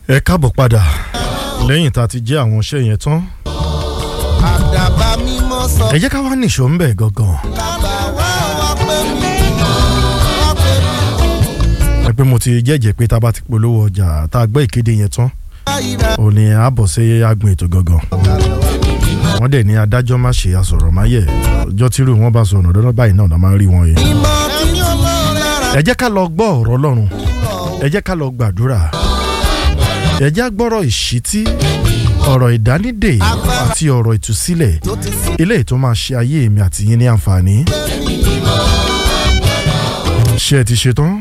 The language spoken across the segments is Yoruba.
ẹ káàbọ̀ padà lẹ́yìn tá a ti jẹ́ àwọn iṣẹ́ yẹn tán àdàbà mímọ́ sọ ẹ jẹ́ ká wá nìṣó ń bẹ̀ gangan bàbá wa wá pé mi wá pé mi ẹ pé mo ti jẹ́jẹ́ pé tá a bá ti polówó ọjà tá a gbọ́ ìkéde yẹn tán àyíra ò ní a bọ̀ sí agbọn ètò gangan wọ́n dẹ̀ ní adájọ́ má ṣe àsọ̀rọ̀ má yẹ ọjọ́ tírú wọn bá sọ̀rọ̀ dandan báyìí náà la máa ń rí wọn yìí. mímọ́ títí lára ẹ jẹ́ ká lọ gbọ́ ọ̀rọ̀ ọlọ́run ẹ jẹ́ ká lọ gbàdúrà ẹ jẹ́ á gbọ́rọ̀ ìṣítí ọ̀rọ̀ ìdánidè àti ọ̀rọ̀ ìtúsílẹ̀ tó ti sí eléyìí tó máa ṣe ayé èmi àti yín ní àǹfààní. ṣé ẹ ti ṣetán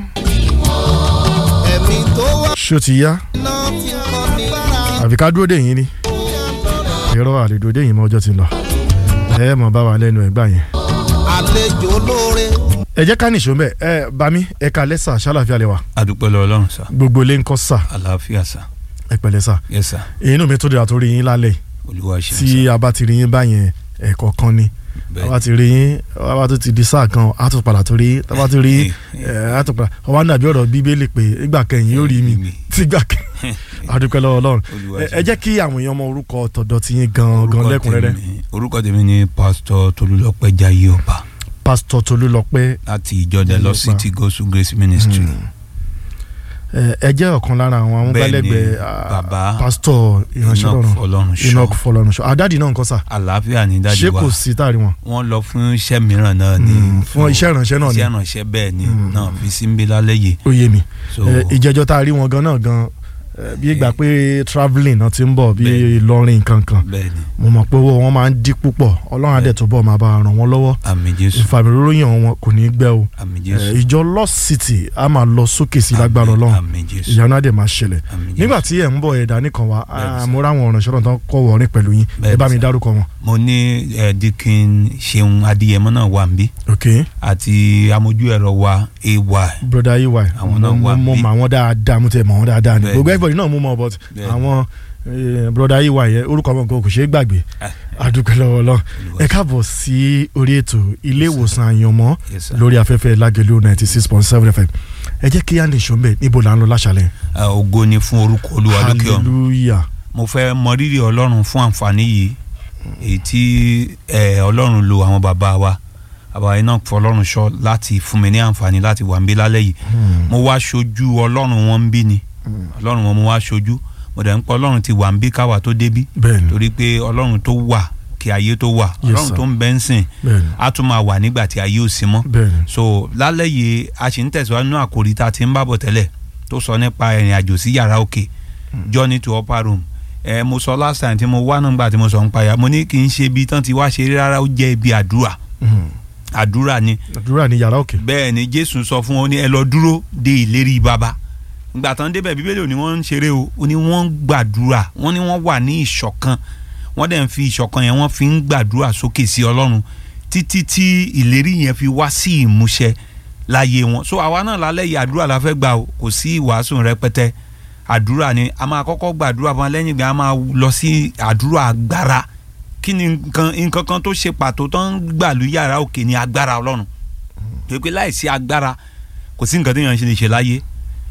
ẹ̀mí tó wá ṣé ó ti yá náà ti kọ́ ni àbí ká dúró dè yín ni ẹ̀rọ àlejò dè yín mọ́ ọjọ́ ti lọ ẹ mọ̀ bá wa lẹ́nu ẹ̀ gbà yẹn. àlejò lóore ẹ jẹ́ ká nìṣó mbẹ́ ẹ bami ẹ kalẹ́ sà ṣàlàfíà lẹ wa adúpẹ́ lọ ọlọ́run sá gbogbo ilé ń kọ́ sà àlàáfíà sá ẹ pẹ̀lẹ́ sà yẹ sá inú mi tó dira tó rí yín lálẹ́ olúwa ṣe tí a bá ti rí yín báyẹn ẹ̀kọ́ kan ni a bá ti rí yín a bá tó ti di sáà kan a tó padà tó rí yín a bá ti rí yín ẹ a tó padà ọwọ́ nàbí ọ̀rọ̀ bíbélì pé ìgbà kẹyìn yóò rí mi tígbà kẹyìn adúpẹ́ lọ́wọ́ ọlọ́run Olúwa ẹ ẹ jẹ́ kí àwọn èèyàn mọ orúkọ tọ̀dọ̀ tí yín gan gan lẹ́kùnrẹ́rẹ́ orúkọ tèmi ni pásítọ̀ tolúlọpẹ́ jayé ọba pásítọ̀ Tolúlọpẹ́ láti ìjọ the Jayé lost Ọba. city gospel grace ministry ẹ ẹ jẹ́ ọ̀kan lára àwọn amúgbálẹ́gbẹ̀ẹ́ Bẹ́ẹ̀ni, ah, bàbá pásítọ̀ ìránṣẹ́ enoch lọ́run fọlọ́run Enoch ṣọ́ Fọlọ́runṣọ́ àdáàdì náà nǹkan sà àlàáfíà ní dájú ṣé wa kò sí táàrí wọn wọ́n lọ fún iṣẹ́ mìíràn náà ni Mm, fún iṣẹ́ ìránṣẹ́ náà ni iṣẹ́ ìránṣẹ́ bẹ́ẹ̀ ni náà fi sí ń bí lálẹ́ yìí ó yé mi so Ẹ, ìjẹjọ tá a rí wọn gan náà gan ẹ, bí ìgbà pé travelling náà ti ń bọ̀ bí Bẹ́ẹ̀ni. Ìlọrin kankan bẹ́ẹ̀ ni mo mọ̀ pé owó wọn máa ń dí púpọ̀ Ọlọ́run adẹ̀ tó bọ̀ máa bá ràn wọ́n lọ́wọ́ àmì jésù ìfàmìlóyìn wọn kò ní í gbẹ o àmì Ẹ, jésù ìjọ Lost City a máa lọ sókè sí lágbára Àmín, Ọlọ́run àmì jésù ìyanu adẹ̀ máa ṣẹlẹ̀ àmì jésù nígbà tí ẹ̀ ń bọ̀ ẹ̀dá nìkan wa Bẹ́ẹ̀ni, sir. mo ráwọn ọ̀ràn ṣọ́nà tán kọ́ wọ̀ọ́rìn pẹ̀lú yín ẹ Bẹ́ẹ̀ni, bá mi sir. dárúkọ wọn. mo ní ẹ dikin ṣeun adìyẹmọ náà wà ń bí ok àti amójú ẹ̀rọ wa ay broda ey Àwọn náà wà mo bí. mọ àwọn dáadáa mo tẹ mọ àwọn dáadáa ni Bẹ́ẹ̀ni. gbogbo everybody náà mo mọ but Bẹ́ẹ̀ni. àwọn eh, broda ey yẹn orúkọ wọn kò ṣeé gbàgbé Ah, adúpẹ́ lọ́wọ́ lọ Olúwa ẹ káàbọ̀ sí orí ètò ilé ìwòsàn àyànmọ́ Yes, sir. lórí afẹ́fẹ́ lágẹ̀lú ninety six point seven fm ẹ jẹ́ kí andy sọ́mbẹ̀ níbo là ń lọ láṣálẹ̀ Ah, ògo ni fún orúkọ olúwa lókè ọ̀run hallelujah mo fẹ́ mọ rírì ọlọ́run fún àǹfààní yìí èyí tí eh, ọlọ́run lo àwọn bàbá wa bàbá iná fọlọ́run ṣọ́ láti fún mi ní àǹfààní láti wà ń bí lálẹ́ yìí mo wá ṣojú ọlọ́run wọn ń bí ni ọlọ́run wọn mo wá ṣojú mo dẹ̀ ń pọ̀ ọlọ́run ti wà ń bí káwa tó débí bẹ́ẹ̀ni torí pé ọlọ́run tó wà kí ayé tó wà Yes, ọlọ́run sir. tó ń bẹ ń sìn bẹ́ẹ̀ni á tún máa wà nígbà tí ayé ò sí mọ́ bẹ́ẹ̀ni so lálẹ́ yìí a sì ń tẹ̀síwájú nínú àkòrí tá a ti ń bá bọ̀ tẹ́lẹ̀ tó sọ nípa ìrìn àjò sí yàrá òkè journey to upper room ẹ mo sọ last time tí mo wá nígbà tí mo sọ ń payà mo ní kì í ṣe ibi tán ti wá ṣeré rárá ó jẹ́ ibi àdúrà Mhm. àdúrà ni àdúrà ní yàrá òkè bẹ́ẹ̀ ni jésù sọ fún wọn ó ní ẹ lọ dúró de ìlérí baba ìgbà tán débẹ̀ bíbélì ò ní wọ́n ń ṣeré o ó ní wọ́n ń gbàdúrà wọ́n ní wọ́n wà ní ìṣọ̀kan wọ́n dẹ̀ ń fi ìṣọ̀kan yẹn wọ́n fi ń gbàdúrà sókè sí ọlọ́run títí tí ìlérí yẹn fi wá sí ìmúṣẹ láyé wọn so àwa náà lálẹ́ yìí àdúrà la fẹ́ gbà o kò sí ìwàásù rẹpẹtẹ àdúrà ni a máa kọ́kọ́ gbàdúrà fún wa lẹ́yìn ìgbà a máa lọ sí àdúrà agbára kí ni nǹkan nǹkan kan tó ṣe pàtó tó ń gbàlú yàrá òkè ní agbára ọlọ́run pé láìsí agbára kò sí nǹkan téèyàn ṣe lè ṣe láyé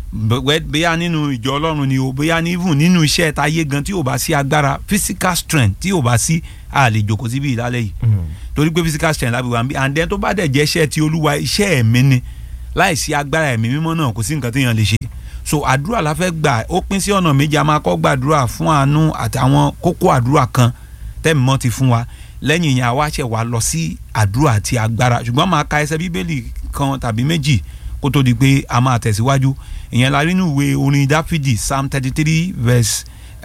bẹ- bóyá nínú ìjọ ọlọ́run ni o bóyá ní even nínú iṣẹ́ táyé gan tí ò bá sí agbára physical strength tí ò bá sí a lè jókòó síbi ìlálẹ́ yìí Mhm. torí pé physical strength lábẹ́ wa ń bí and then tó bá dẹ̀ jẹ́ iṣẹ́ ti olúwa iṣẹ́ ẹ̀mí ni láìsí agbára ẹ̀mí mímọ́ náà kò sí nǹkan téèyàn lè ṣe so àdúrà la fẹ́ gbà ó pín sí ọ̀nà méjì a máa kọ́ gbàdúrà fún àánú àtàwọn kókó àdúrà kan tẹ́mi mọ́ ti fún wa lẹ́yìn yẹn àwa ṣẹ̀ wá lọ sí àdúrà àti agbára ṣùgbọ́n máa ka ẹsẹ̀ bíbélì kan tàbí méjì kó tó di pé a máa tẹ̀síwájú ìyẹn la rí nínú ìwé orin dáfídì psalm thirty three verse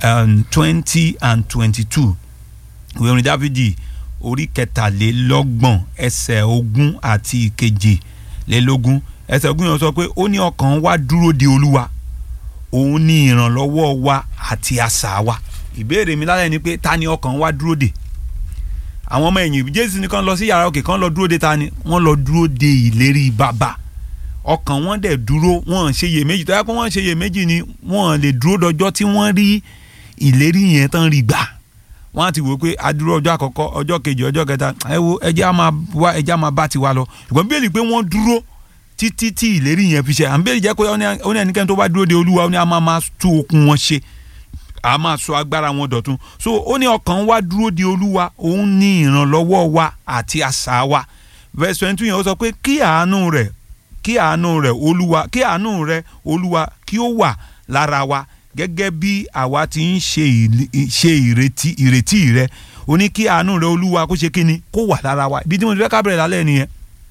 twenty and twenty two ìwé orin dáfídì orí kẹtàlélọ́gbọ̀n ẹsẹ̀ ogún àti ìkejìlélógún ẹsẹ̀ ogún yẹn sọ pé ó ní ọkàn wa dúró de olúwa òun ní ìrànlọ́wọ́ wa àti asà wa ìbéèrè mi lálẹ́ ni pé ta ni ọkàn wa dúró de àwọn ọmọ ẹ̀yìn jésù ní kàn lọ sí yàrá òkè kàn lọ dúró de ta ni wọ́n lọ dúró de ìlérí bàbá ọkàn wọn dẹ̀ dúró wọn ṣe iyèméjì tó yẹ kó wọ́n ṣe iyèméjì ni wọ́n lè dúró dọjọ́ tí wọ́n rí ìlérí yẹn tán rí gbà wọ́n á ti wò pé adúró ọjọ́ àkọ́kọ́ ọjọ́ kejì ọjọ́ kẹta ẹ wo ẹjẹ́ á máa wá ẹjẹ́ á máa bá tiwa lọ ṣùgbọ́n bí èlì pé wọ́n dúró títí tí ìlérí yẹn fi ṣe à ń bẹ́ẹ̀ jẹ́ pé ó ní ẹnikẹ́ni tó bá dúró de olúwa ó ní a máa máa tú okun wọn ṣe a máa sọ agbára wọn dọ̀tun so ó ní ọkàn wa dúró de olúwa òun ní ìrànlọ́wọ́ wa àti asà wa verse twenty yẹn ó sọ pé kí àánú rẹ̀ kí àánú rẹ̀ olúwa kí àánú rẹ̀ olúwa kí ó wà lára wa gẹ́gẹ́ bí àwa ti ń ṣe ìlì- ṣe ìrètí ìrètí rẹ̀ ó ní kí àánú rẹ̀ olúwa kó ṣe kí ni kó wà lára wa ibi tí mo ti fẹ́ ká bẹ̀rẹ̀ lálẹ́ nìyẹn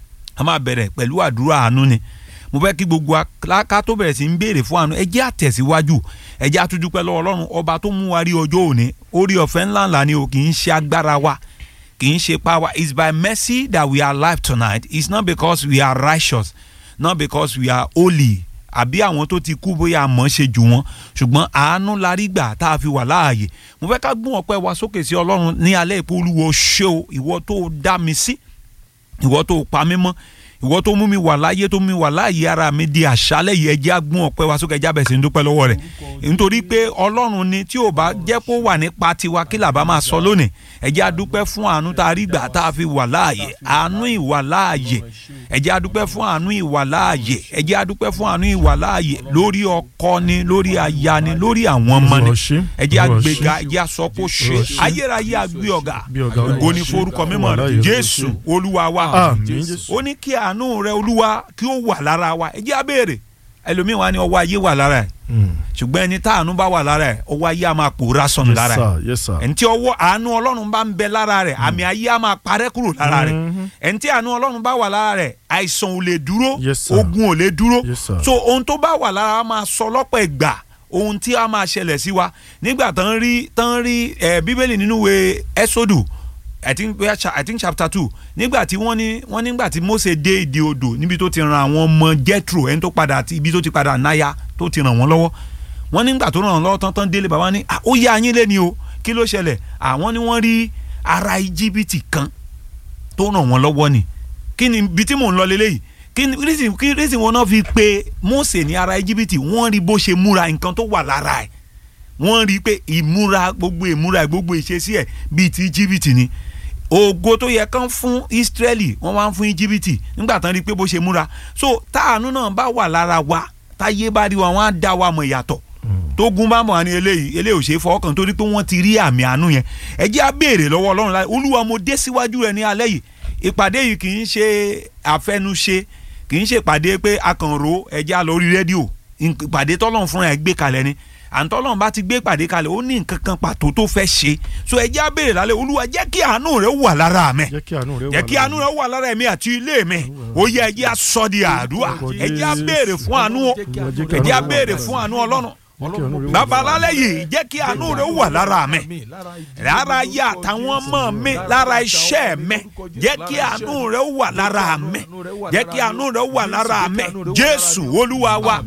a máa bẹ̀rẹ̀ pẹ̀lú àdúrà àánú ni mo fẹ́ kí gbogbo wa ká tó bẹ̀rẹ̀ sí ń béèrè fún àánú ẹ jẹ́ àtẹ̀síwájú ẹ jẹ́ àtúndúpẹ́ lọ́wọ́ ọlọ́run ọba tó mú wa rí ọjọ́ òní orí ọ̀fẹ́ ńláńlá ni o kì í ṣe agbára wa kì í ṣe power it's by mercy that we are alive tonight it's not because we are righteous not because we are holy àbí àwọn tó ti kú bóyá àmọ́ ṣe jù wọ́n ṣùgbọ́n àánú la rí gbà tá a fi wà láàyè mo fẹ́ ká gbọ́n ọpẹ́ wa sókè sí ọlọ́run ní alẹ́ ìpò olúwo ṣé o ìwọ tó dá mi sí ìwọ tó pa mí mọ́ ìwọ tó mú mi wà láyé tó mú mi wà láàyè ara mi di àṣálẹ́ yìí ẹjẹ́ agbọ́n ọpẹ́ wa sókè ẹjẹ́ abẹ́sẹ̀ ń dúpẹ́ lọ́wọ́ rẹ̀ nítorí pé ọlọ́run ni tí ò bá jẹ́ kó wà nípa tiwa kí làbá máa sọ lónìí ẹjẹ́ adúpẹ́ fún àánú tá a rí gbà tá a fi wà láàyè àánú ìwà láàyè ẹjẹ́ adúpẹ́ fún àánú ìwà láàyè ẹjẹ́ adúpẹ́ fún àánú ìwà láàyè lórí ọkọ ni lórí aya ni lórí àwọn ọmọ ni Olúwa ṣé, ẹjẹ́ Olúwa agbèga ṣé. ẹjẹ́ asọ́pọ̀ ṣe Olúwa ṣé. ayérayé àgbé ọ̀gá Bí ọ̀gá Olúwa ògo ni ṣé. forúkọ mímọ́ Olúwa láàyè, jésù Olúwa ṣé. olúwa wa Àmín, Jésù. ó ní kí àánú rẹ olúwa kí ó wà lára wa ẹ jẹ́ á béèrè ẹlòmíín wa ni ọwọ́ ayé wà lára ẹ̀ Mm. ṣùgbọ́n ẹni tá àánú bá wà lára ẹ̀ ọwọ́ ayé á máa pòórá sọnù yes lára ẹ̀ sir yes sir. ẹni tí ọwọ́ àánú ọlọ́run bá ń bẹ lára rẹ̀ àmì ayé á máa parẹ́ kúrò lára rẹ̀ Mhm. ẹni tí àánú ọlọ́run bá wà lára rẹ̀ àìsàn ò lè dúró Yes, sir. ogun ò lè dúró Yes, sir. so ohun tó bá wà lára wa máa sọ lọ́pọ̀ ìgbà ohun tí a máa ṣẹlẹ̀ sí wa nígbà tán rí tán rí ẹ bíbélì nínú ìwé ẹ́sódù I think, where cha- I think chapter two nígbà tí wọ́n ní wọ́n nígbà tí Mósè dé ìdí odò níbi tó ti ran àwọn ọmọ Jethro ẹni tó padà ti ibi tó ti padà náya tó ti ràn wọ́n lọ́wọ́ wọ́n nígbà tó ràn wọ́n lọ́wọ́ tán tán délé bàbá ní "Ah, ó yá yín lé ni o kí ló ṣẹlẹ̀ àwọn ni wọ́n rí ara íjíbítì kan tó ràn wọ́n lọ́wọ́ ni kí ni ibi tí mò ń lọ lélẹ́yìí kí ni reason kí reason wọn náà fi pe Mósè ní ara íjíbítì wọ́n rí bó ṣe múra nǹkan tó wà lára ẹ̀ wọ́n rí i pé ìmúra gbogbo ìmúra gbogbo ìṣesí ẹ̀ bíi ti íjíbítì ni ògo tó yẹ kán fún Ísírẹ́lì wọ́n wá ń fún íjíbítì nígbà tán rí i pé bó ṣe múra so táànú náà bá wà lára wa táyé bá rí wa wọ́n á dá wa mọ̀ ìyàtọ̀ tógun bá mọ̀ ní eléyìí eléyìí ò ṣe é fọwọ́kàn torí pé wọ́n ti rí àmì àánú yẹn ẹ jẹ́ á béèrè lọ́wọ́ Ọlọ́run láì Olúwa mo dé síwájú rẹ ní alẹ́ yìí ìpàdé yìí kì í ṣe àfẹnuṣe kì í ṣe ìpàdé pé akànrò ẹ jẹ́ á lọ orí rédíò ìpàdé tọ́lọ́run fúnra ẹ̀ gbé kalẹ̀ ni àǹtọ́lọ́run bá ti gbé ìpàdé kalẹ̀ ó ní nǹkan kan pàtó tó fẹ́ ṣe so ẹ jẹ́ á béèrè lálẹ́ Olúwa jẹ́ kí àánú rẹ wà lára mi jẹ́ kí àánú rẹ wà jẹ́ kí àánú rẹ wà lára ẹ̀mí àti ilé mi ó yẹ ẹ jẹ́ á sọ di àdúrà ẹ jẹ́ á béèrè fún àánú o ẹ jẹ́ á béèrè fún àánú Ọlọ́run bàbá lálẹ́ yìí jẹ́ kí àánú rẹ wà lára mi lára ayé àtàwọn ọmọ mi lára iṣẹ́ mi jẹ́ kí àánú rẹ wà lára mi jẹ́ kí àánú rẹ wà lára mi Jésù Olúwa wa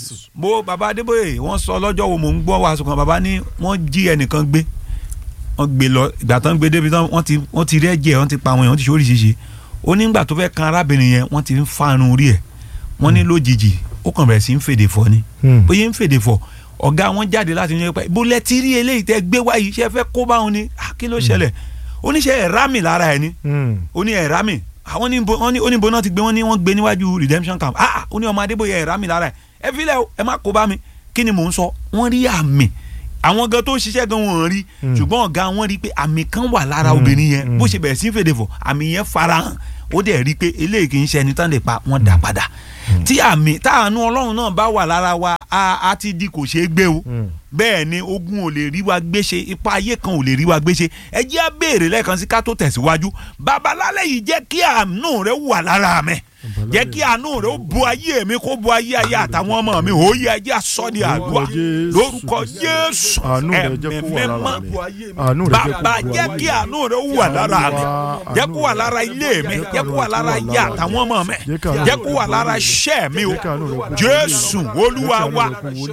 mo bàbá Adébóyè wọ́n sọ lọ́jọ́ wo mò ń gbọ́ wàásù kan bàbá ní wọ́n jí ẹnìkan gbé wọ́n gbé lọ ìgbà tán gbé débi tán wọ́n ti wọ́n ti rí ẹ̀jẹ̀ wọ́n ti pa àwọn èèyàn wọ́n ti ṣe oríṣiríṣi ó ní ìgbà tó fẹ́ kan arábìnrin yẹn wọ́n ti ń fárun orí ẹ̀ wọ́n ní lójijì ó kàn bẹ̀rẹ̀ sí ń fèdè fọ́ ni Hmm. bóyá ń fèdè fọ́ ọ̀gá wọn jáde láti ní pẹ́ bó lẹ ti rí eléyìí tẹ́ gbé wáyé iṣẹ́ fẹ́ kó bá wọn ni Ah, kí ló ṣẹlẹ̀ oníṣẹ́ ẹ̀rá mi lára ẹ̀ ni Mm. ó ní ẹ̀rá mi àwọn ní bo- wọ́n ní oníbo náà ti gbé wọ́n ní wọ́n gbé níwájú redemption camp ah ah, ó ní ọmọ adébóyè ẹ̀rá mi lára ẹ̀ ẹ filẹ̀ o ẹ má kó bá mi kí ni mò ń sọ wọ́n rí àmì àwọn gan tó ń ṣiṣẹ́ gan wọn rí Mm. ṣùgbọ́n ọ̀gá wọn rí pé àmì kan wà lára Mm, obìnrin yẹn mm. bó ṣe bẹ̀rẹ̀ sí fèdè fọ̀ àmì yẹn farahàn ó dẹ̀ rí pé eléyìí kì í ṣe ẹni tán lè pa wọ́n dá padà tí àmì táànù ọlọ́run náà bá wà lára wa a a ti di kò ṣeé gbé o Mm. bẹ́ẹ̀ ni ogun ò lè rí wa gbéṣe ipa ayé kan ò lè rí wa gbéṣe ẹ jẹ́ á béèrè lẹ́ẹ̀kan sí ká tó tẹ̀síwájú babalálẹ̀ yìí jẹ́ kí àánú rẹ wà lára mi jẹ́ kí àánú rẹ ó bo ayé mi kó bo ayé ayé àtàwọn ọmọ mi ó yẹ ẹ jẹ́ á sọ di àdúrà Jésù. lórúkọ Jésù àánú rẹ jẹ́ kó wà lára mi àánú rẹ jẹ́ kó bàbá wà jẹ́ kí àánú rẹ wà lára mi Àánú jẹ́ kó wà lára ilé mi jẹ́ kó wà lára ayé àtàwọn ọmọ mi jẹ́ kó wà lára iṣẹ́ mi o Jẹ́ kí àánú rẹ kó Jésù Olúwa wa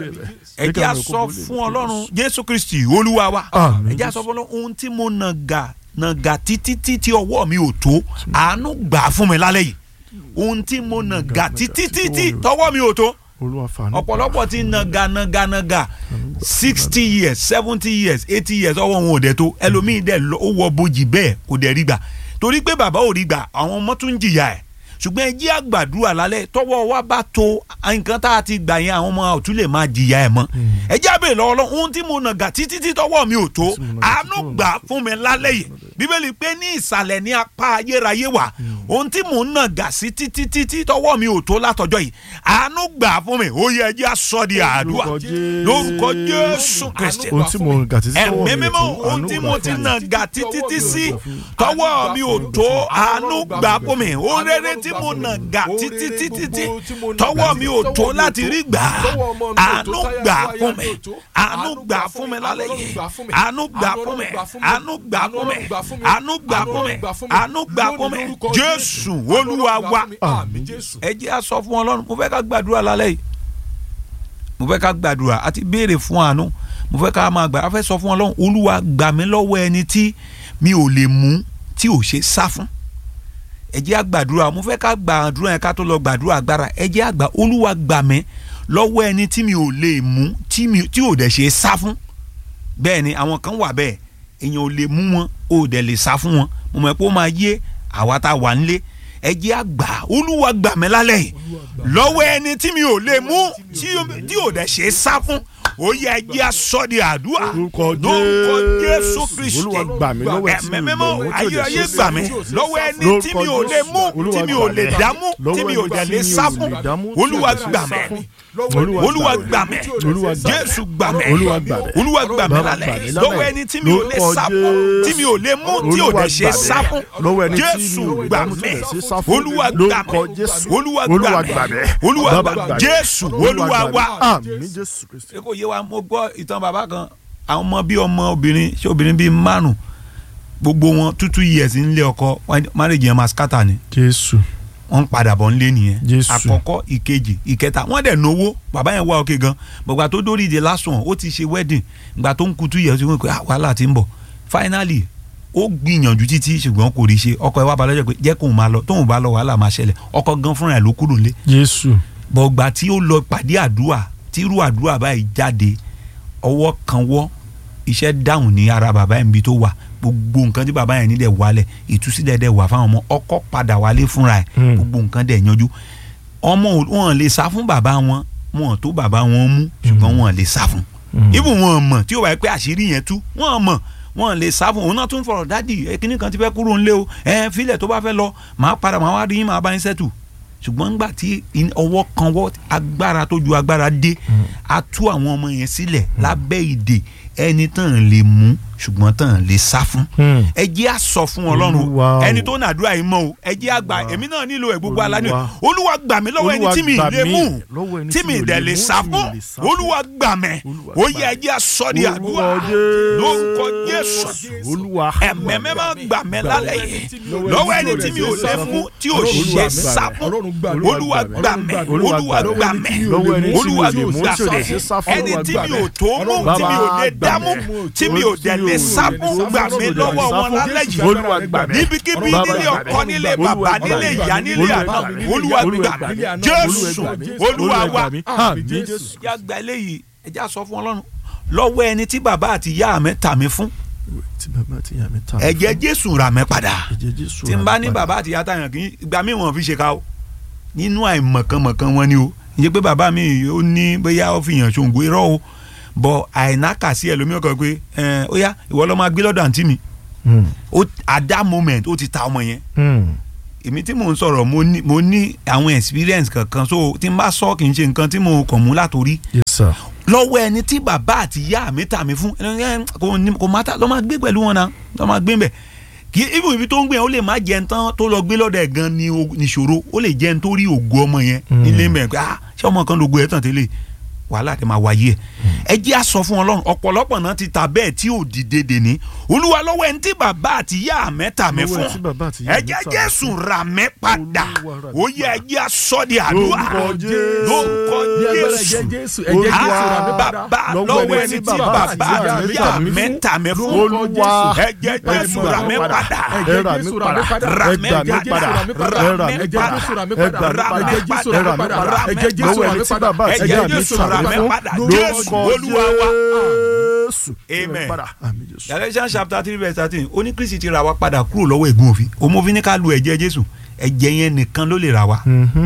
ẹ jẹ́ á Jẹ́ kí àánú rẹ kó sọ wọlé. fún Ọlọ́run Jésù Kristi Olúwa wa Àmín, ẹ jẹ́ á sọ fún Ọlọ́run ohun tí mo nàgà nàgà títí títí ọwọ́ mi ò tó àánú gbà á fún mi lálẹ́ yìí ohun tí mo nàgà títí títí tọwọ́ mi ò tó olúwa fàánú ọ̀pọ̀lọpọ̀ ti nàgà nàgà nàgà sixty years seventy years eighty years ọwọ́ wọn ò dẹ̀ tó ẹlòmíì dẹ̀ lọ- ó wọ bojì bẹ́ẹ̀ kò dẹ̀ rí gbà torí pé bàbá ò rí gbà àwọn ọmọ tún ń jìyà ẹ̀ ṣùgbọ́n ẹ jẹ́ àgbàdúrà lálẹ́ tọwọ́ wa bá tó nǹkan tá a ti gbà yẹn àwọn ọmọ ọ̀tún lè máa jìyà ẹ̀ mọ́ ẹ jẹ́ àbẹ̀ bèèrè lọ́wọ́ lọ́wọ́ ohun tí mo nà gà títí tí tọwọ́ mi ò tó Tí mo nà gà àánú títí gbà fún mi lálẹ́ yìí bíbélì pé ní ìsàlẹ̀ ní apá ayérayé wà ohun tí mo nà gà sí títí títí tọwọ́ mi ò tó látọjọ́ yìí àánú gbà fún mi ó yẹ ẹjẹ́ aṣọ di àdúrà Lórúkọ Jésù. lórúkọ Jésù Kristi ohun tí mo ń gà títí tọwọ́ ẹ̀mí mi ò mímọ́ tó, ohun àánú tí gbà mo fún ti mi. nà ga títí tí sí tọwọ́ mi ò tó àánú gbà fún mi ohun rere tí mo nà ga títí títí tí tọwọ́ mi ò tó láti rí gbà àánú gbà fún mi àánú gbà fún mi lálẹ́ yìí àánú gbà fún mi àánú gbà fún mi àánú gbà fún mi àánú gbà fún mi Jésù Olúwa wa àmín jésù. ẹ jẹ́ a sọ fún Ọlọ́run mo fẹ́ ká gbàdúrà lálẹ́ yìí mo fẹ́ ká gbàdúrà àti béèrè fún àánú mo fẹ́ ká máa gbà á fẹ́ sọ fún Ọlọ́run Olúwa gbà mí lọ́wọ́ ẹni tí mi ò lè mú tí ò ṣe sá fún ẹ jẹ́ a gbàdúrà mo fẹ́ ká gbàdúrà yẹn ká tó lọ gbàdúrà agbára ẹ jẹ́ a gbà Olúwa gbà mí lọ́wọ́ ẹni tí mi ò lè mú tí mi- tí ò dẹ̀ ṣe sá fún bẹ́ẹ̀ ni àwọn kan wà bẹ́ẹ̀ èèyàn ò lè mú wọn ò dẹ̀ lè sá fún wọn mo mọ̀ pé ó máa yé àwa tá a wà nílé ẹ jẹ́ a gbà Olúwa gbà mí lálẹ́ yìí lọ́wọ́ ẹni tí mi ò lè mú tí tí ò dẹ̀ ṣe sá fún ó yẹ ẹ jẹ́ a sọ di àdúrà Lórúkọ lórúkọ Jésù Jésù. Kristi Olúwa gbà mí lọ́wọ́ ẹni tí mi ò lè ẹ̀mẹ́mẹ́mọ́ mú tí ò ayé dẹ̀ ayé ṣe gbà sá mí fún. lọ́wọ́ ẹni tí mi ò lè mú Olúwa tí mi ò gbà lè mí. dámú tí Lọ́wọ́ mi ò ẹni dẹ̀ tí lè mi ò sá lè fún dámú tí ò Olúwa dẹ̀ ṣe gbà sá mí fún. Olúwa Olúwa gbà gbà mí. mí Olúwa gbà mí. Jésù gbà mí Olúwa gbà mí. Olúwa gbà mí Bàbá lálẹ́ gbà mí lálẹ́. lọ́wọ́ ẹni tí mi ò lè Lórúkọ sá fún tí mi ò lè mú tí ò Olúwa dẹ̀ ṣe gbà mí. sá fún Lọ́wọ́ ẹni tí mi Jésù ò lè gbà dámú tí mí ò dẹ̀ ṣe sá fún. Olúwa gbà mí Lórúkọ Jésù. Olúwa Olúwa gbà gbà mí mí. Olúwa Bàbá gbà gbà mí mí. Jésù Olúwa gbà mí. wa Àmín Jésù Kristi. ṣé kò yé wa mo gbọ́ ìtàn bàbá kan àwọn ọmọ bíi ọmọ obìnrin ṣé obìnrin bíi márùn gbogbo wọn two two years nílé ọkọ marriage yẹn máa scatter ni Jésù. wọ́n ń padà bọ̀ nílé nìyẹn Jésù. àkọ́kọ́ ìkejì ìkẹta wọ́n dẹ̀ náwó bàbá yẹn wá òkè gan gbọ̀gbà tó dórí ìdè last one ó ti ṣe wedding gbà tó ń kutu yẹ̀ sí wọn pé ah, wàhálà ti ń bọ̀ finally ó gbìyànjú títí ṣùgbọ́n kò rí ṣe ọkọ ẹ̀ wá balẹ̀ jẹ́ pé jẹ́ kóun máa lọ tóun bá lọ wàhálà máa ṣẹlẹ̀ ọkọ gan fúnra ẹ̀ ló kúrò nílé Jésù. bọ̀gbà tí ó lọ pàdé àdúrà tí irú àdúrà báyìí jáde ọwọ́ kan wọ́ iṣẹ́ dáhùn ní ara bàbá yẹn bí tó wà gbogbo nǹkan tí bàbá yẹn ní dẹ̀ wálẹ̀ ìtúsílẹ̀ dẹ̀ wà fáwọn ọmọ ọkọ padà wálé fúnra ẹ̀ Hmm. gbogbo nǹkan dẹ̀ yanjú ọmọ ò- wọn lè sá fún bàbá wọn wọn tó bàbá wọn mú ṣùgbọ́n wọn lè sá fún Hmm. ibù wọn mọ̀ tí ó wáyé pé àṣírí yẹn tú wọn mọ̀ wọn lè sá fún òun náà tún fọ̀rọ̀ dádì ẹ kíní kan ti fẹ́ kúrò ńlé o ẹ filẹ̀ tó bá fẹ́ lọ màá padà màá wá rí yín màá bá yín sẹ́tù ṣùgbọ́n ńgbà tí in- ọwọ́ kan wọ́ agbára tó ju agbára dé a tú àwọn ọmọ yẹn sílẹ̀ lábẹ́ ìdè ẹni tán lè mú ṣùgbọ́n tán lè sá fún Hmm. ẹ jẹ́ à sọ fún ọlọ́run Olúwa o. ẹni tó nàdúrà yìí mọ́ o ẹ jẹ́ àgbà èmi náà nílò ẹ̀ gbogbo alá ni Olúwa. olúwa gbà mí lọ́wọ́ ẹni Olúwa tí mi gbà lè mí mú lọ́wọ́ ẹni tí mi dẹ̀ lè sá mú, fún tí mi lè sá fún. olúwa gbà mí Olúwa ó gbà yẹ ẹ jẹ́ àsọ di àdúrà Orúkọ lórúkọ Jésù. jésù Olúwa. ẹ̀mẹ́mẹ́ máa gbà mí lálẹ́ yìí lọ́wọ́ ẹni tí mi ò lè mú tí ò ṣe sá fún olúwa gbà mí olúwa gbà mí Lọ́wọ́ ẹni tí mi ò olúwa lè mú gbà tí ò mí lè ṣe sá fún. ẹni Olúwa tí gbà mi mí. ò tó mú tí mi ò lè dámú tí mi ò dẹ̀ lè sá fún gbà mí lọ́wọ́ wọn lálẹ́ yìí Olúwa gbà mí. níbikíbi Bàbá nílé gbà mí. ọkọ nílé Olúwa bàbá gbà nílé mí. ìyá nílé Olúwa àná gbà mí. olúwa Olúwa gbà gbà mí mí. jésù Olúwa gbà mí. olúwa Olúwa wa gbà mí. Àmín Jésù. yá gba eléyìí ẹ já sọ fún ọlọ́run lọ́wọ́ ẹni tí bàbá àti ìyá mi tà mí fún Tí bàbá àti ìyá mi ta. ẹ̀jẹ̀ jésù rà mí padà Ẹ̀jẹ̀ Jésù. tí n bá ní bàbá àti ìyá tàyàn kì í gba mí wọn fi ṣe ká o nínú àìmọ̀kànmọ̀kàn wọn ni o ìyẹn pé bàbá mi ó ní bóyá ó fi hàn ṣòǹgó irọ́ o bọ̀ àìnákàsí ẹlòmíràn kan pé ẹ ó yá ìwọ lọ́ máa gbé lọ́dọ̀ àǹtí mi Hmm. ó at that moment ó ti ta ọmọ yẹn Hmm. èmi tí mò ń sọ̀rọ̀ mo ní mo ní àwọn experience kankan so tí n bá sọ kì í ṣe nǹkan tí mo kàn mú látòrí Yes sir. lọ́wọ́ ẹni tí bàbá àti ìyá mi tà mí fún ẹni ẹ, kò ní kò má ta lọ́ máa gbé pẹ̀lú wọn náà lọ́ máa gbé ń bẹ̀ kí ibi ibi tó ń gbé yẹn ó lè má jẹun tán tó lọ gbé lọ́dọ̀ ẹ̀ gan ni o- nìṣòro ó lè jẹun tó rí ògo ọmọ yẹn Mm. nílé mẹ́ pé ah ṣé ọmọ kan lógo ẹ̀ tàn tẹ́lẹ̀ wàhálà tẹ máa wáyé ẹ ẹ jẹ́ àsọ fún ọlọ́run ọ̀pọ̀lọpọ̀ náà ti ta bẹ́ẹ̀ tí ò dìde dèní olúwa lọ́wọ́ ẹni tí bàbá àti ìyá mẹ́ta mi Lọ́wọ́ fún ẹni tí bàbá àti ìyá ẹ mi jẹ́ tà mí jésù rà mí padà Olúwa rà mí ó yẹ ẹ jẹ́ àsọ di àdúrà Lórúkọ Jésù. lórúkọ ní agbára jésù ẹ̀jẹ̀ jésù ẹ̀jẹ̀ jésù rà mí padà bàbá lọ́wọ́ ẹni tí bàbá àti ìyá mẹ́ta mi fún Olúwa. ẹ̀jẹ̀ jésù rà mí padà Ẹ rà mí padà. Rà Ẹ mí gbà mí padà. padà. Ẹ rà mí ẹ̀jẹ̀ padà. jésù rà mí Ẹ padà gbà mí ẹ̀jẹ̀ padà. jésù Ẹ rà rà mí mí padà padà. ẹ̀jẹ̀ jésù Lọ́wọ́ rà ẹni mí tí padà bàbá àti ẹ̀jẹ̀ ìyá mi Jésù tà rà mí mí fún. padà. Lórúkọ Jésù, Olúwa wa. Jésù. Amen. Padà. Àmín Jésù. Galatians chapter three verse thirteen ó ní Kristi ti rà wá padà kúrò lọ́wọ́ ègún òfin òun òfin ní ká lu ẹ̀jẹ̀ Jésù ẹ̀jẹ̀ yẹn nìkan ló lè rà wá Mhm.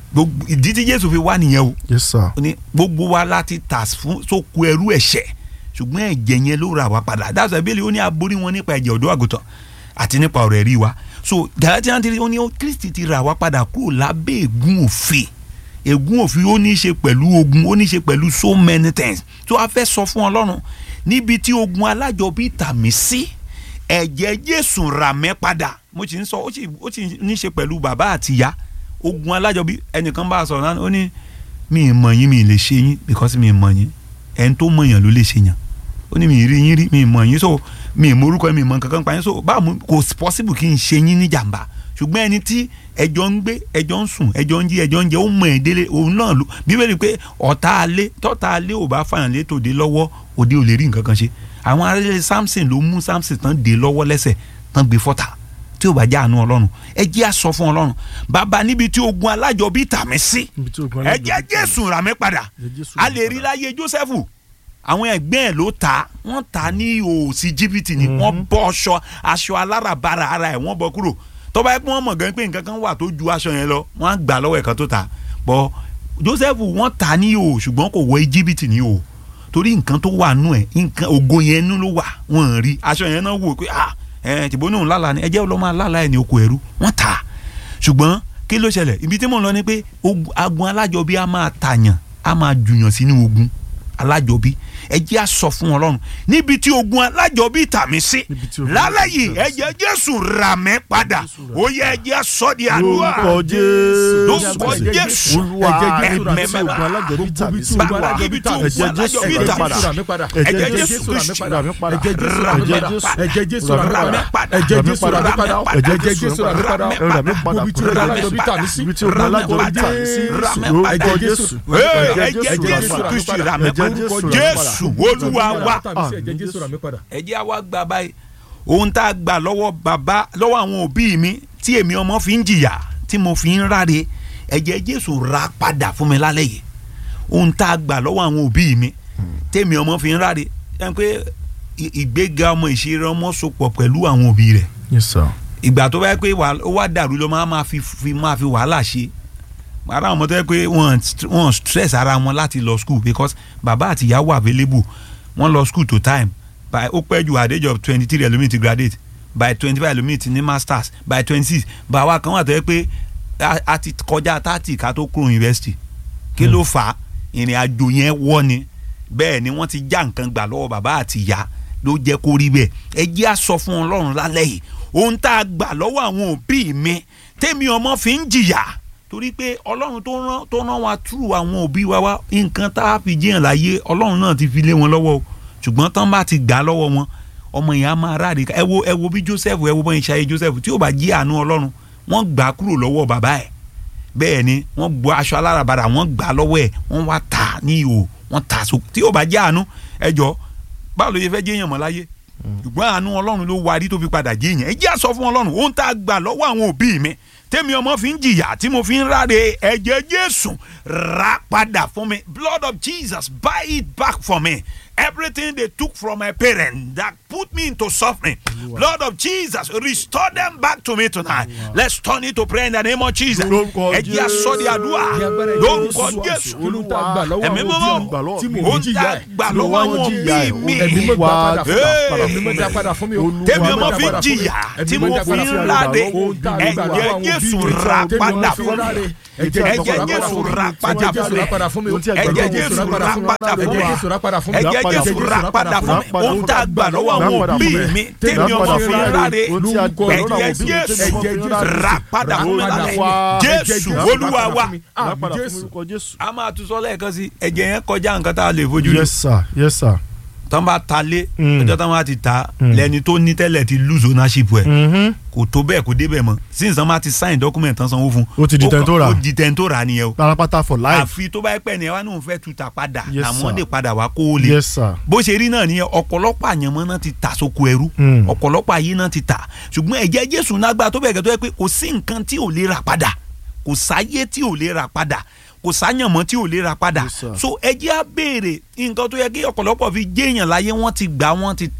gbogbo ìdí tí jésù fi wá nìyẹn o yes sir ó ní gbogbo wa láti tà fún sóko ẹrú ẹ̀ṣẹ̀ ṣùgbọ́n ẹ̀jẹ̀ yẹn ló rà wá padà that's why bíbélì ó ní aborí wọn nípa ẹ̀jẹ̀ ọ̀dọ́ àgùntàn àti nípa ọ̀rọ̀ ẹ̀rí wa so Galatians three ó ní ó kristi ti rà wá padà kúrò lábẹ́ ègún òfin ègún òfin ó ní í ṣe pẹ̀lú ogun ó ní í ṣe pẹ̀lú so many things tó a fẹ́ sọ fún ọlọ́run níbi tí ogun alájọbí tà mí sí ẹ̀jẹ̀ jésù rà mẹ́ padà mo sì ń sọ ó sì ó sì ní í ṣe pẹ̀lú bàbá àtìyá ogun alájọbí ẹnìkan bá a sọ̀rọ̀ náà ó ní mi ì mọ̀ yín mi ì lè ṣe yín because mi ì mọ̀ yín ẹni tó mọ̀ yàn ló lè ṣe yàn ó ní mi ì rí yín rí mi ì mọ̀ yín so mi ì mọ orúkọ mi ì mọ̀ kankan pa yín so báwo mo- kò possible kí n ṣe yín ní jàǹbá ṣùgbọ́n ẹni tí ẹjọ́ ń gbé ẹjọ́ ń sùn ẹjọ́ ń jí ẹjọ́ ń jẹ ó mọ̀ ẹ́ délé òun náà ló bíbélì pé ọ̀tá alé tọ́ta alé ò bá fàyàn lé tòde lọ́wọ́ òde ò lè rí nǹkan kan ṣe àwọn aráàlú Samson ló mú Samson tán dé lọ́wọ́ lẹ́sẹ̀ tán gbé fọ́tà tí ò bá já àánú ọlọ́run ẹ jẹ́ á sọ fún ọlọ́run bàbá níbi tí ogun alájọbí tà mí sí Níbi tí ogun ẹ alájọbí jẹ́ tà mí jésù rà mí padà Ẹ̀jẹ̀ Jésù a rà mí lè rí láyé jósẹ́fù àwọn ẹgbẹ́ ẹ̀ ló ta wọ́n ta ní òsì jìbìtì ni wọ́n bọ́ aṣọ aṣọ aláràbarà ara ẹ̀ wọ́n bọ́ kúrò tó bá yẹ pé wọ́n mọ̀ gan pé nǹkan kan wà tó ju aṣọ yẹn lọ wọ́n á gbà lọ́wọ́ ẹ̀kan tó ta bọ́ jósẹ́fù wọ́n ta ní o ṣùgbọ́n kò wọ jìbìtì ní o torí nǹkan tó wà nù ẹ̀ nǹkan ògo yẹn nù ló wà wọ́n rí aṣọ yẹn náà wò pé ah ẹ̀ tìbó náà lálàá ni ẹ jẹ́ lọ́ máa lálàá ẹ̀ ní oko ẹ̀rú wọ́n ta ṣùgbọ́n kí ló ṣẹlẹ̀ ibi tí mò ń lọ ni pé ogun- agun alájọbí a máa tàyàn a máa jùyàn sínú ogun alájọbí ẹ jẹ́ á sọ fún Ọlọ́run níbi tí ogun alájọbí tà mí sí Níbi tí ogun lálẹ́ alájọbí yìí tà mí ẹ jẹ́ Jésù rà mí padà ó yẹ ẹ jẹ́ á sọ di àdúrà lórúkọ jésù lórúkọ Jésù olúwa Ẹ̀jẹ̀ ibi tí Jésù. ogun alájọbí tà mí sí Bàbá, ibi tí ogun ẹ̀jẹ̀ jésù alájọbí rà tà mí mí sí. padà Ẹ̀jẹ̀ ẹ̀jẹ̀ Jésù jésù Kristi. rà mí padà Ẹ̀jẹ̀ Jésù rà mí ẹ̀jẹ̀ padà. jésù Ẹ̀jẹ̀ Jésù rà mí Rà mí padà. padà. Ẹ̀jẹ̀ Jésù rà mí padà. ẹ̀jẹ̀ Ẹ̀jẹ̀ Jésù rà mí padà. rà mí padà Ibi tí ogun alájọbí tà mí sí. ibi tí ogun alájọbí tà mí sí Rà mí lórúkọ padà. jésù Ee, ẹ̀jẹ̀ ẹ̀jẹ̀ jésù rà mí Jésù padà Kristi rà mí ẹ̀jẹ̀ padà jésù rà mí padà Jésù olúwa wa Ẹ̀jẹ̀ Jésù rà mí padà. ẹ jẹ́ àwa gba báyìí ohun tá a gbà lọ́wọ́ bàbá lọ́wọ́ àwọn òbí mi tí èmi ọmọ fi ń jìyà tí mo fi ń ráre ẹ̀jẹ̀ Jésù rà padà fún mi lálẹ́ yìí ohun tá a gbà lọ́wọ́ àwọn òbí mi tèmi ọmọ fi ń ráre ẹ pé ì- ìgbéga ọmọ ìṣeré ọmọ sopọ̀ pẹ̀lú àwọn òbí rẹ̀ yes sir ìgbà tó bá yẹ pé wà- ó wá dàrú ló máa máa fi fi máa fi wàhálà ṣe ara àwọn ọmọ tó yẹ pé wọ́n wọ́n stress ara wọn láti lọ school because bàbá àti ìyá wà available wọ́n lọ school to time by ó pẹ́ ju at the age of twenty three ẹlòmíì ti graduate by twenty five ẹlòmíì ti ní masters by twenty six bàwa kan wà tó yẹ pé a- a ti kọjá thirty ká tó kúrò university kí ló fà á ìrìn àjò yẹn wọ́ ni bẹ́ẹ̀ ni wọ́n ti já nǹkan gbà lọ́wọ́ bàbá àti ìyá ló jẹ́ kó rí bẹ́ẹ̀ ẹ jẹ́ á sọ fún ọlọ́run lálẹ́ yìí ohun tá a gbà lọ́wọ́ àwọn òbí mi tèmi ọmọ fi ń jìyà torí pé ọlọ́run tó rán tó rán wa tú àwọn òbí wa wá nǹkan tá a fi jiyàn láyé ọlọ́run náà ti fi lé wọn lọ́wọ́ o ṣùgbọ́n tán bá ti gbà lọ́wọ́ wọn ọmọ yẹn á máa ráre ẹ wo ẹ wo bí Joseph ẹ wo bọ́n ìṣayé Joseph tí ó bá jí àánú ọlọ́run wọ́n gbà á kúrò lọ́wọ́ bàbá ẹ̀ bẹ́ẹ̀ ni wọ́n gbọ́ aṣọ alárabàrà wọ́n gbà á lọ́wọ́ ẹ̀ wọ́n wá tà ní ihò wọ́n tà so tí ó bá jẹ́ àánú ẹ jọ báwo ló yẹ fẹ́ jẹ́yàn mọ́ láyé ṣùgbọ́n àánú ọlọ́run ló warí tó fi padà jẹ́yàn ẹ jẹ́ àsọ fún ọlọ́run ohun tá a gbà lọ́wọ́ àwọn òbí mi tèmi ọmọ fi ń jìyà tí mo fi ń ráre ẹ̀jẹ̀ Jésù rà padà fún mi blood of Jesus buy it back for me everything they took from my parents that put me into suffering blood of Jesus restore them back to me tonight let's turn it to prayer in the name of Jesus Lórúkọ ẹ jẹ́ àsọ di àdúrà lórúkọ Jésù Olú tá a gbà lọ́wọ́ Ẹ̀mí àwọn mímọ́. òbí mi tí mò Ó ń ń jìyà dá ẹ̀. gbà Tí mo lọ́wọ́ wá àwọn ń jìyà òbí ẹ̀. mi. Ẹ̀mí mọ́ gbà padà fún mi. Hey. Ẹ̀mí mọ́ dá padà fún mi o. tèmi Ẹ̀mí ọmọ mọ́ dá fi ń padà fún mi. jìyà Ẹ̀mí tí mọ́ mo dá fi padà ń fún mi. ráre Ó ń dá gbà lọ́wọ́ ẹ̀jẹ̀ àwọn òbí Jésù mi. rà Tèmi ọmọ padà fi fún ráre. mi Ẹ̀jẹ̀ ẹ̀jẹ̀ Jésù rà padà Ẹ̀jẹ̀ fún Jésù rà mi padà fún mi. Ohun tí ẹ̀jẹ̀ ẹ̀jẹ̀ Jésù Jésù rà rà padà fún Ẹ̀jẹ̀ mi Jésù rà padà fún mi. ẹ̀jẹ̀ padà Jésù fún mi. rà padà fún mi Rà padà ohun tá a fún mi. gbà lọ́wọ́ Rà àwọn padà òbí fún mi. mi Rà tèmi ọmọ padà fi fún mi. ráre Ohun tí a gbà lọ́wọ́ àwọn ẹ̀jẹ̀ òbí mi Jésù tèmi ọmọ fi ń ráre. rà padà fún mi Rà lálẹ́ wá. Jésù Ẹ̀jẹ̀ Jésù Olúwa rà wa padà fún mi. Rà Àmín padà fún Jésù. orúkọ Jésù. a máa tún sọ lẹ́ẹ̀kan sí ẹ̀jẹ̀ yẹn kọjá nǹkan tá a lè fojú rí yes sir yes sir. tán bá ta lé Mm. ọjọ́ tán bá ti ta Mm. lẹ́ni tó ní tẹ́lẹ̀ ti lose ownership ẹ̀ Mhm. kò tó bẹ́ẹ̀ kò débẹ̀ mọ́ since tán bá ti sign document tán sanwó fún Ó ti di tẹni tó rà. ó di tẹni tó rà nìyẹn o parapata for life. àfi tó bá yẹ pẹ́ ni ẹ wá ní òun fẹ́ tuta padà Yes, làwọn sir. lè padà wá kó o lè yes sir. bó ṣe rí náà nìyẹn ọ̀pọ̀lọpọ̀ àyànmọ́ náà ti tà sóko ẹrú Mm. ọ̀pọ̀lọpọ̀ ayé náà ti tà ṣùgbọ́n ẹ̀jẹ̀ Jésù lágbára tó bẹ̀rẹ̀ gẹ́gẹ́ tó yẹ pé kò sí nǹkan tí ò lè rà padà kò sáyé tí ò lè rà padà kò sáyànmọ́ tí ò lè rà padà Yes, sir. so ẹ̀jẹ̀ á béèrè nǹkan tó yẹ kí ọ̀pọ̀lọpọ̀ fi jéèyàn láyé wọ́n ti gbà wọ́n ti tà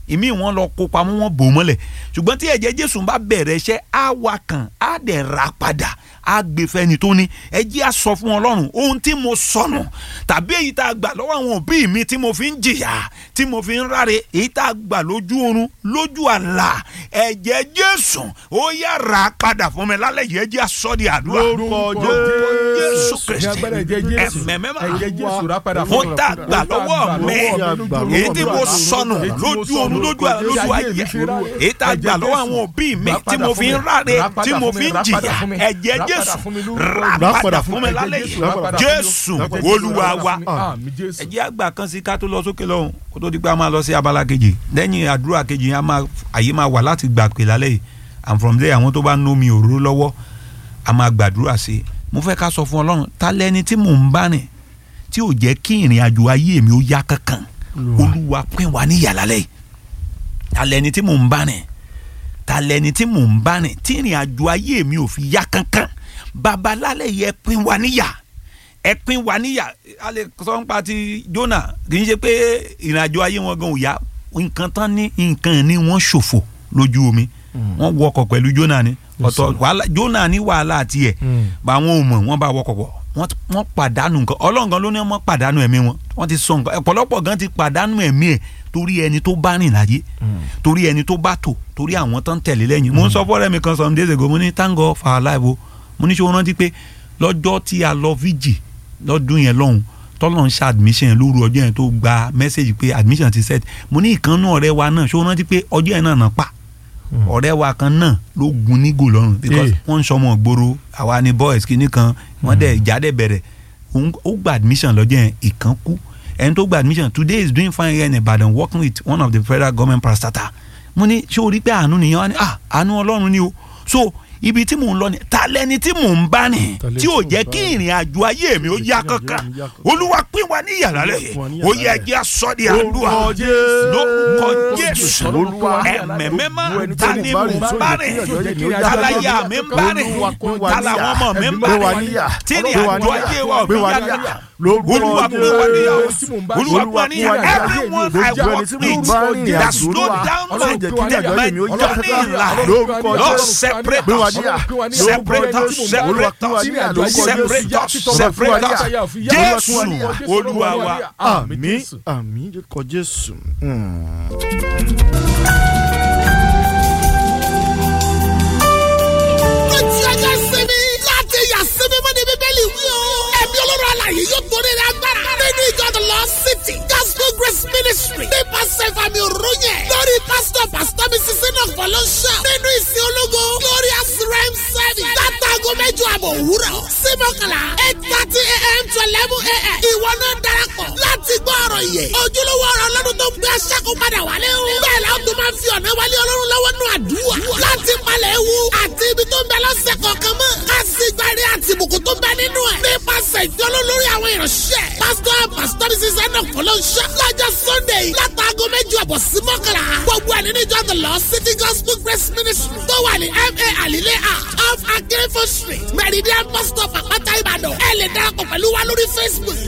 ìmí wọn lọ kó pamọ́ wọn bò mọ́lẹ̀ ṣùgbọ́n tí ẹ̀jẹ̀ jésù bá bẹ̀rẹ̀ iṣẹ́ á wà kàn á dẹ̀ ra padà á gbé fẹ́ni tó ní ẹ jẹ́ á sọ fún ọlọ́run ohun tí mo sọnù tàbí èyí tá a gbà lọ́wọ́ àwọn òbí mi tí mo fi ń jìyà tí mo fi ń ráre èyí tá a gbà lójú oorun lójú àlá ẹ̀jẹ̀ jésù ó yá ra padà fún mi lálẹ́ yìí ẹ jẹ́ á sọ di àdúrà Lórúkọ jésù ní kristi agbára ẹ̀jẹ̀ jésù ẹ̀mẹ̀mẹ́mà ẹ̀jẹ̀ jésù rà padà fún mo tá a gbà lọ́wọ́ mi èyí tí mo sọnù lójú oorun lójú àlá lójú ayé èyí tá a gbà lọ́wọ́ àwọn òbí mi tí mo fi ń ráre tí mo fi ń jìyà ẹ̀jẹ̀ jésù rà padà fún mi lálẹ́ yìí jésù olúwa wa àmì jésù ẹ̀jẹ̀ àgbà kan sí ká tó lọ sókè lọ́hùn kó tó di pé a máa lọ sí abala kejì lẹ́yìn àdúrà kejì yẹn a máa àyè máa wà láti gbà pé lálẹ́ yìí and from there àwọn tó bá ń nómi òróró lọ́wọ́ a máa gbàdúrà sí i mo fẹ́ ká sọ fún ọlọ́run ta lẹni tí mò ń bá rìn tí ò jẹ́ kí ìrìn àjò ayé mi ó yá kankan olúwa pín wa níyà lálẹ́ yìí ta lẹni tí mò ń bá rìn ta lẹni tí mò ń bá rìn tí ìrìn àjò ayé mi ò fi yá kankan bàbá lálẹ́ yìí ẹ pín wa níyà ẹ pín wa níyà a lè sọ nípa ti Jónà kì í ṣe pé ìrìn àjò ayé wọn gan ò yá nǹkan tán ní nǹkan ní wọ́n ṣòfò lójú omi wọ́n wọkọ̀ pẹ̀lú Jónà ni ọ̀tọ̀ wàhálà Jónà ní wàhálà tiẹ̀ bá wọn ò mọ̀ wọ́n bá wọkọ̀ pọ̀ wọ́n wọ́n pàdánù nǹkan Ọlọ́run gan ló ní wọ́n pàdánù ẹ̀mí wọn wọ́n ti sọ nǹkan ọ̀pọ̀lọpọ̀ gan ti pàdánù ẹ̀mí ẹ̀ torí ẹni tó bá rìn láyé torí ẹni tó bá tò torí àwọn tó ń tẹ̀lé lẹ́yìn mo ń sọ fọ́ọ̀rẹ́ mi kan some days ago mo ní thank God for our life o mo ní ṣé o rántí pé lọ́jọ́ tí a lọ fíjì lọ́dún yẹn lọ́hùn tọ́lọ́ ń ṣe admission yẹn lóru ọjọ́ yẹn tó gba message pé admission ti set mo ní ìkànnú ọ̀rẹ́ wa náà ṣé o rántí pé ọjọ́ yẹn náà náà pa ọ̀rẹ́ wa kan náà ló gun nígò lọ́rùn because wọ́n ń sọmọ gbòòrò àwa ni boys kìíní kan wọ́n dẹ̀ ìjà dẹ̀ bẹ̀rẹ̀ ó gba admission lọ́jọ́ yẹn ìkan kú ẹni tó gba admission today is doing fine here in Ibadan working with one of the federal government parastatal mo ní ṣé o rí pé àánú nìyẹn wá ní ah àánú ọlọ́run ni o so ibi tí mò ń lọ ni ta lẹni tí mò ń bá ní tí ò jẹ́ kí ìrìn àjò ayé mi ó yá kankan olúwa pín wa ní yàrá rẹ̀ ó yẹ jẹ́ asọ́di àdúrà lórúkọ jésù ẹ̀mẹ̀mẹ́má ta ni mò ń bá rìn talaya mi ń bá rìn talawọn ọmọ mi ń bá rìn tí ìrìn àjò ayé wa ò fi yá kankan olúwa pín wa ní yàrá olúwa pín wa ní yàrá everyone I work with that slow down my my journey in life Lord separate us separate us separate us separate us separate us jésù olúwa wa. àmín àmín kọ jésù. ó ti ọjọ́ sinmi láti yà sinmi mọ́ ní bíbélì wí o. ẹ̀mí olóró àlàyé yóò torí rẹ̀ agbára. nínú ìjọ the Lord City gospel grace ministry nípasẹ̀ ìfàmì òróyè lórí pásítọ̀ pásítọ̀ mi sísè náà fọlọ́ṣà nínú ìsìn ológo glorious rem service látàgọ́ mẹ́jọ àbọ̀ òwúrọ̀ sí mọ́kànlá eight thirty a.m. to eleven a.m. ìwọ náà darapọ̀ láti gbọ́ ọ̀rọ̀ yẹ ojúlówó ọ̀rọ̀ ọlọ́run tó ń gbé aṣáko padà wálé o. bẹ́ẹ̀ la ó tún máa fi ọ̀nà wálé ọlọ́run lọ́wọ́ nù àdúrà láti palẹ̀ ewu àti ibi tó ń bẹ lọ́sẹ̀ kọ̀ọ̀kan mọ́. ká sì gbárí àti ìbùkún tó ń bẹ nínú ẹ̀. nípasẹ̀ ìfiọ́lọ́ lórí àwọn ìránṣẹ́. pásítọ̀ pásítọ̀ ní sísẹ́ náà fọlọ́nṣẹ́. lọ́jọ́ sunday látàgọ́ méjì ọ̀bọ̀ sí mọ́kànlá. gbogbo ẹ̀ nínú ìjọ the Lord City Gospel Grace Ministry tó wà ní ma alile a off akérèfọ́ street meridian bus stop àpáta ìbàdàn. ẹ lè darapọ̀ pẹ̀lú wa lórí facebook